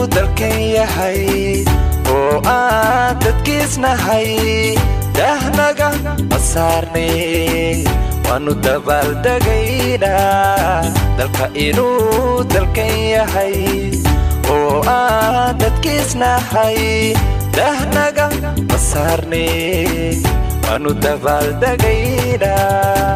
dalkan yahay oo aan dadkiisnahay dahnaga ma saarnay waannu dabaaldegaynaa dalka inuu dalkan yahay oo aan dadkiisnahay dahnaga ma saarnay waannu dabaaldegaynaa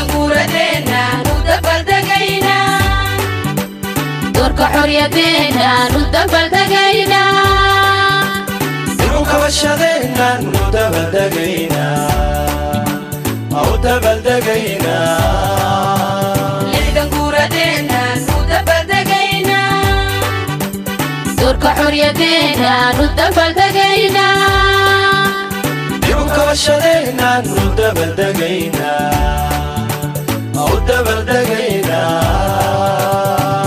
doorka xoryadeenu dabaldagaynaa dib u kabashadeennaannu dabaaldegaynaa u dabaaldegaynaa lixdan guuradeenaanu dabaldagaynaa doorka xoryadeenu dabaldagaynaa dib u kabashadeennaannu dabaaldegaynaa u dabaaldegaynaa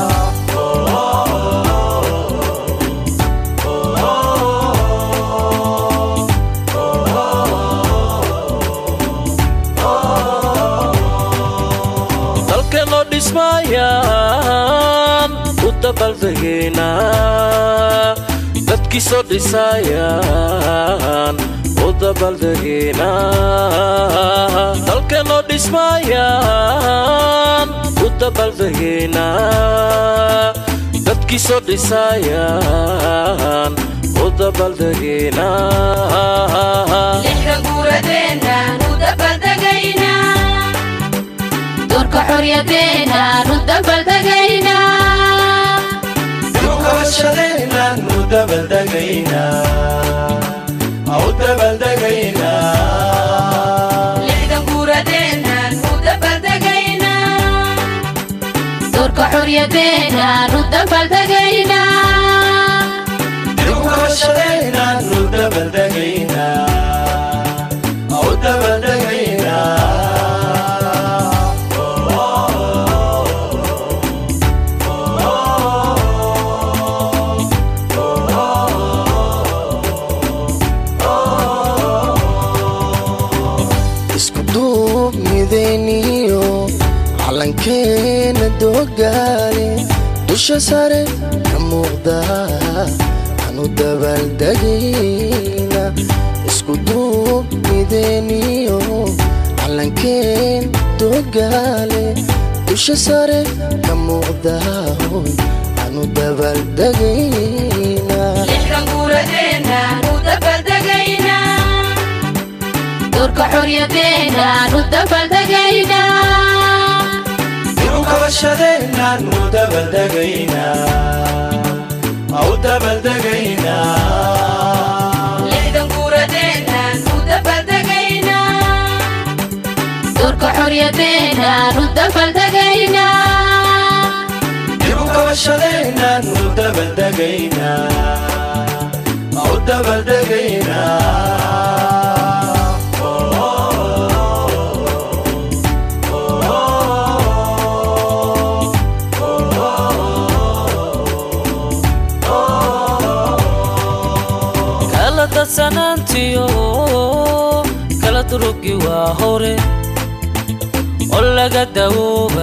dalkeenoo dhismaayaan u dabaaldegaynaa dadkiisoo dhisaayaan u dabaaldegaynaa dalkeenoo dhismaayaan u dabaaldegaynaa dadkiisoo dhisaayaan u dabaaldegaynaa lixdan guuradeenaanu dabaldagaynaa doorka xoryadeenu dabaldagaynaa dib u kabashadeennaannu dabaaldegaynaa u dabaaldegaynaa lixdan guuradeenaanu dabaldagaynaa doorka xoryadeenu dabaldagaynaa dib u kabashadeennaannu dabaaldegaynaa u dabaaldegaynaa isku duubnidayniyo calankeena doogaale dusha sare ka muuqda aanu dabaaldegayna isku duubnidayniyo calankeen doogaale dusha sare ka muuqda hoy aanu dabaaldegayna lixdan guuradeenaanu dabaldagaynaa doorka xoryadeenu dabaldagaynaa dib u kabashadeennaannu dabaaldegaynaa u dabaaldegaynaa lixdan guuradeenaanu dabaldagaynaa doorka xoryadeenu dabaldagaynaa dib u kabashadeennaannu dabaaldegaynaa u dabaaldegaynaa kala dadsanaantiyo kala durugi waa hore oo laga dawooba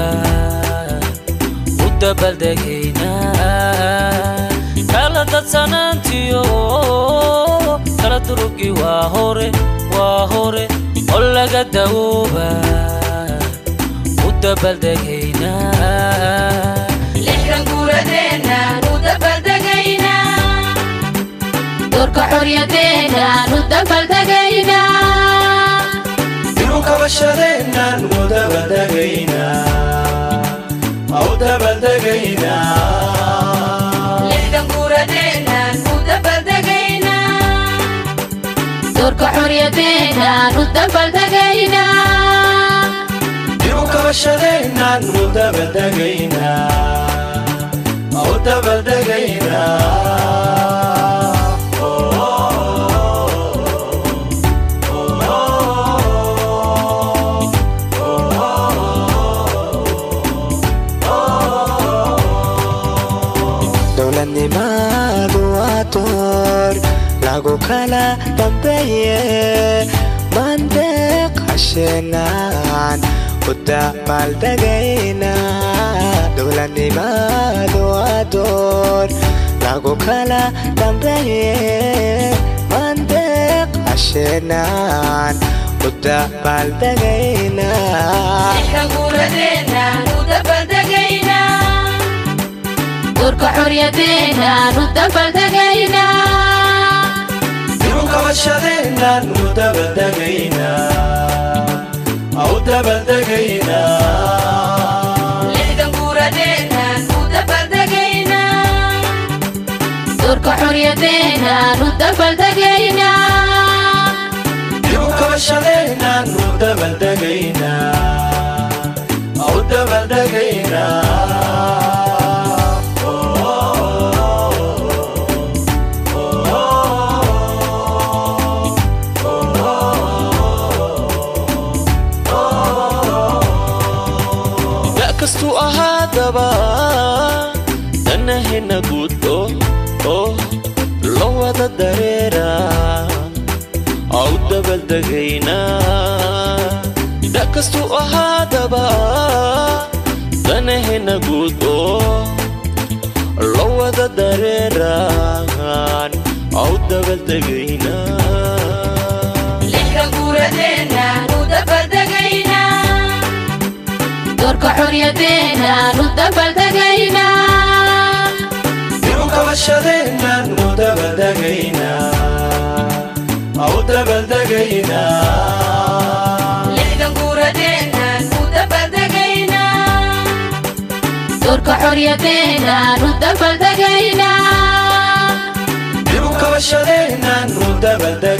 u dabaaldegaynaa kala dadsanaantiyo kala durugi waa hore waa hore oo laga dawooba u dabaaldegaynaa lixdan guuradeenaanu dabaldagaynaa doorka xoryadeenu dabaldagaynaa dib u kabashadeennaannu dabaaldegaynaa u dabaaldegaynaa lixdan guuradeenaanu dabaldagaynaa doorka xoryadeenu dabaldagaynaa dib u kabashadeennaannu dabaaldegaynaa u dabaaldegaynaa dowladnimadu waa door lagu kala dambeeye mandeeq hasheenaan u dabaaldegayna dowladnimadu waa door lagu kala dambeeye mandeeq asheenaan u dabaaldegaynaa lixdan guuradeenaan u dabaldegaynaa doorka xoryadeennaan u dabaldegaynaa dib u kabashadeennan u dabaldegaynaa u dabaldegaynaa lixdan guuradeenaan u dabaldegaynaa doorka xoryadeennaan u dabaldegaynaa dib u kabashadeennan u dabaldegaynaa u dabaldegaynaa da' kastuu ahaadaba danahena guud oo oo loo wada dareera au dabaldegaynaa da' kastuu ahaadaba danahena guud oo loo wada dareeraan au dabaldegaynaa lixdan guuradeenaan u dabaldegaynaa doorka xoryadeennaan u dabaldegaynaa dib u kabashadeennan u dabaldegaynaa u dabaldegaynaa lixdan guuradeenaan u dabaldegaynaa doorka xoryadeennaan u dabaldegaynaa dib u kabashadeennan u dabaldegaynaa